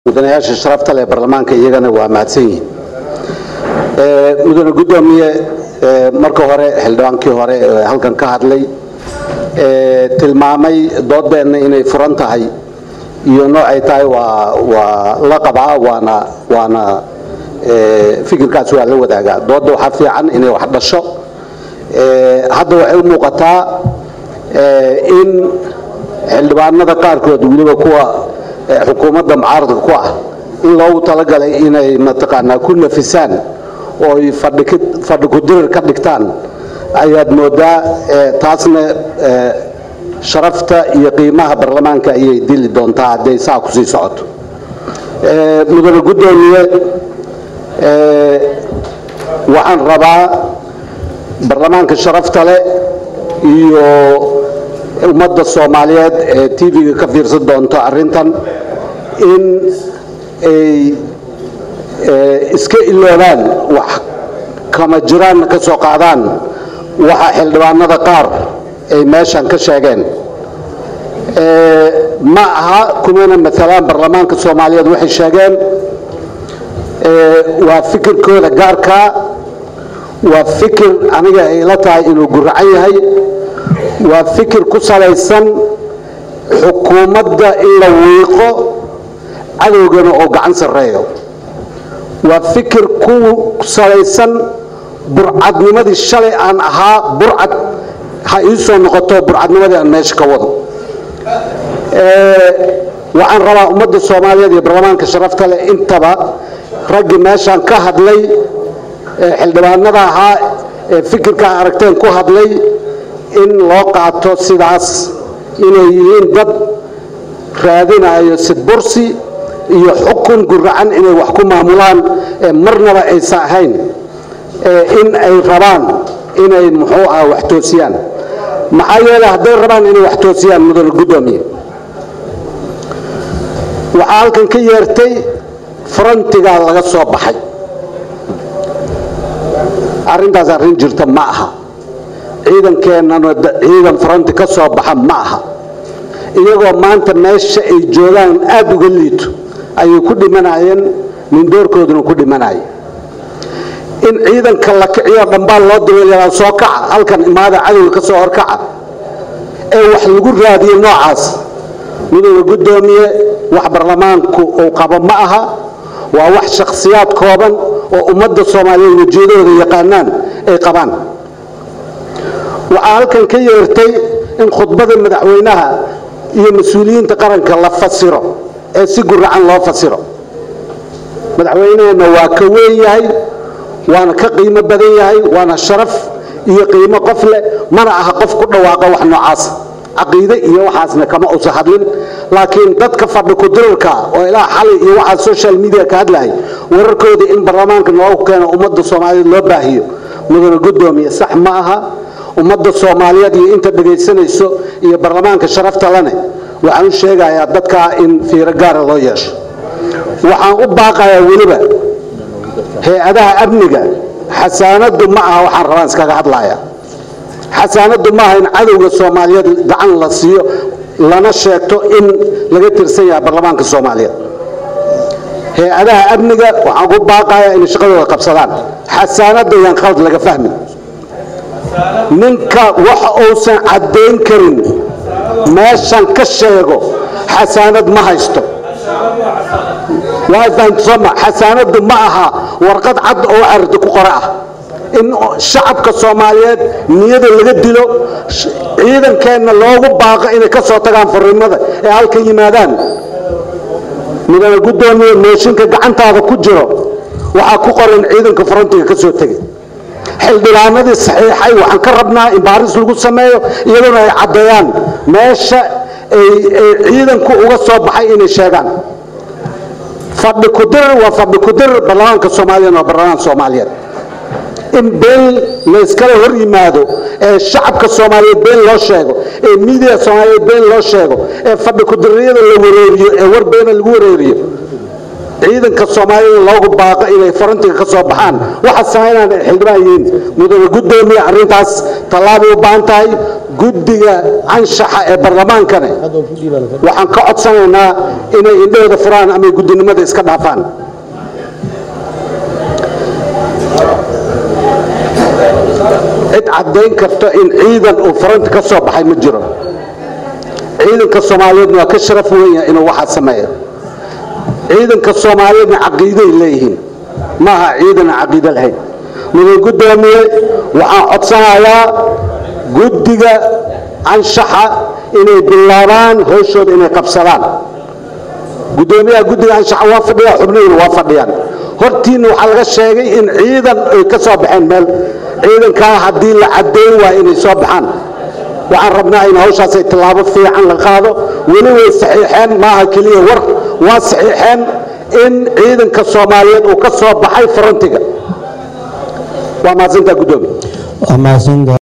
mudanayaasha sharafta leh baarlamaanka iyagana waa mahadsan yihiin mudane guddoomiye marka hore xildhibaankii hore ee halkan ka hadlay tilmaamay doodeenna inay furan tahay iyo noocay tahay waa waa la qabaa waana waana fikirkaas waa la wadaagaa doodda waxaa fiican inay wax dhasho hadda waxay u muuqataa in xildhibaanada qaarkood weliba kuwa xukuumadda mucaaradka ku ah in loogu talagalay inay mataqaanaa ku nafisaan oo ay fadhi kudirir ka dhigtaan ayaad moodaa taasna sharafta iyo qiimaha baarlamaanka ayay dili doontaa hadday saa kusii socoto mudane guddoomiye waxaan rabaa baarlamaanka sharafta leh iyo ummadda soomaaliyeed ee tv-ga ka fiirsan doonto arrintan in ay iska iloobaan wax kama jiraanna ka soo qaadaan waxa xildhibaanada qaar ay meeshan ka sheegeen ma aha kumana maalaan baarlamaanka soomaaliyeed waxay sheegeen waa fikirkooda gaarkaa waa fikir aniga ay la tahay inuu guracan yahay waa fikir ku salaysan xukuumadda in la wiiqo cadowgana oo gacan sarreeyo waa fikir ku salaysan burcadnimadii shalay aan ahaa burcad ha ii soo noqoto burcadnimadii aan meesha ka wado waxaan rabaa ummadda soomaaliyeed iyo baarlamaanka sharafta leh intaba raggii meeshaan ka hadlay xildhibaanada ahaa ee fikirkaa aragteen ku hadlay in loo qaato sidaas inay yihiin dad raadinayo sidbursi iyo xukun guracan inay wax ku maamulaan ee marnaba aysa ahayn in ay rabaan inay muxuu ah wax toosiyaan maxaa yeeley hadday rabaan inay wax toosiyaan mudane guddoomiye waxaa halkan ka yeertay farantigaa laga soo baxay arrintaas arrin jirta ma aha ciidankeennana ciidan faranti ka soo baxa ma aha iyagoo maanta meesha ay joogaan aada uga liito ayay ku dhimanayeen mindoorkooduna ku dhimanaya in ciidanka la kiciyo dhambaal loo dabeelyaa soo kaca halkan imaada cadowga ka soo horkaca ee wax lagu raadiyo noocaas midooda guddoomiye wax baarlamaanku uu qabo ma aha waa wax shakhsiyaad kooban oo ummadda soomaaliyeed wejiyadooda yaqaanaan ay qabaan waxaa halkan ka yeertay in khudbada madaxweynaha iyo mas-uuliyiinta qaranka la fasiro ee si guracan loo fasiro madaxweyneheenna waa ka weyn yahay waana ka qiimo badan yahay waana sharaf iyo qiimo qof leh mana aha qof ku dhawaaqa wax noocaas caqiide iyo waxaasna kama usa hadlin laakiin dadka fadhi kudirarka oo ilaa xalay iyo waxaa social media ka hadlahay wararkooda in baarlamaanka noogu keeno ummadda soomaaliyeed loo baahiyo mudane guddoomiye sax ma aha ummadda soomaaliyeed iyo inta dhegaysanayso iyo baarlamaanka sharafta lane waxaan u sheegayaa dadkaa in fiiro gaara loo yeesho waxaan u baaqayaa weliba hay-adaha amniga xasaanadu ma aha waxaan rabaan iskaga hadlaya xasaanadu ma aha in cadowga soomaaliyeed gacan la siiyo lana sheegto in laga tirsan yahay baarlamaanka soomaaliyeed hay-adaha amniga waxaan ku baaqayaa inay shaqadooda qabsadaan xasaanada yaan khalad laga fahmin ninka wax uusan caddayn karin meeshan ka sheego xasaanad ma haysto waasoma xasaanadu ma aha warqad cad oo aragti ku qore ah in shacabka soomaaliyeed niyada laga dilo ciidankeenna loogu baaqo inay ka soo tagaan fariimada ee halkan yimaadaan mudane guddoomiye mooshinka gacantaada ku jiro waxaa ku qoran ciidanka farantiga ka soo tegay xildhibaanadii saxiixay waxaan ka rabnaa in baaris lagu sameeyo iyaduna ay caddeeyaan meesha ay ciidanku uga soo baxay inay sheegaan fadhi kudirir waa fadhi kudirir baarlamaanka soomaaliyeed waa baarlamaan soomaaliyeed in been layskala hor yimaado ee shacabka soomaaliyeed been loo sheego ee miidiya soomaaliyeed been loo sheego ee fadhi kudiriyada la wareeriyo ee war beena lagu wareeriyo ciidanka soomaalida loogu baaqo inay farantiga ka soo baxaan waxaa samaynaan xildhibaan yihiin mudane guddoomiye arrintaas tallaabay u baahan tahay guddiga anshaxa ee barlamaankane waxaan ka codsanaynaa inay indhahooda furaan ama guddinimada iska dhaafaan cid caddayn karta in ciidan uu faranta ka soo baxay ma jiro ciidanka soomaaliyeedna waa ka sharaf weyn yahay inuu waxaa sameeyo ciidanka soomaaliyeedna caqiiday leeyihiin maaha ciidan aan caqiido lahayn mudan guddoomiye waxaan codsanayaa guddiga anshaxa inay bilaabaan howshooda inay qabsadaan guddoomiyaha guddiga anshaxa waa fadhiya xubnihiina waa fadhiyaan hortiina waxaa laga sheegay in ciidan ay ka soo baxeen meel ciidankaa haddii la caddayn waa inay soo baxaan waxaan rabnaa in hawshaasay tallaabo fiican la qaado weli way saxiixeen maaha keliya war waa saxiixeen in ciidanka soomaaliyeed uu ka soo baxay farantiga waa mahadsantaa guddoomiye waa mahadsantahay